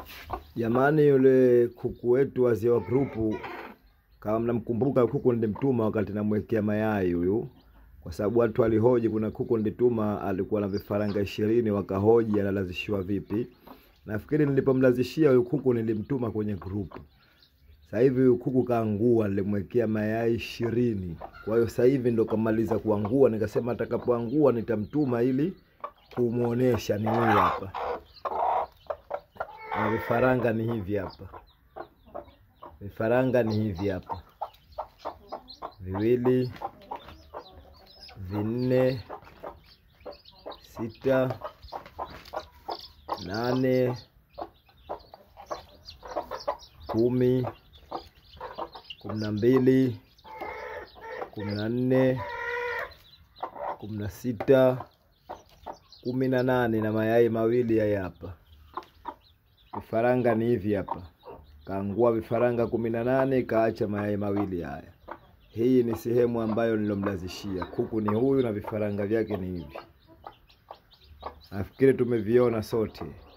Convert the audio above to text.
Jamani, yule kuku wetu wazee wa grupu, kama mnamkumbuka, kuku nilimtuma wakati namwekea mayai huyu, kwa sababu watu walihoji. Kuna kuku nilituma alikuwa na vifaranga ishirini, wakahoji analazishiwa vipi. Nafikiri nilipomlazishia huyu kuku nilimtuma kwenye grupu. Sasa hivi huyu kuku kaangua, nilimwekea mayai ishirini. Kwa hiyo sasa hivi ndo kamaliza kuangua, nikasema atakapoangua nitamtuma ili kumuonesha ni huyu hapa na vifaranga ni hivi hapa, vifaranga ni hivi hapa, viwili, vinne, sita, nane, kumi, kumi na mbili, kumi na nne, kumi na sita, kumi na nane na mayai mawili haya hapa. Vifaranga ni hivi hapa, kaangua vifaranga kumi na nane kaacha mayai mawili haya. Hii ni sehemu ambayo nilomlazishia kuku ni huyu na vifaranga vyake ni hivi. Nafikiri tumeviona sote.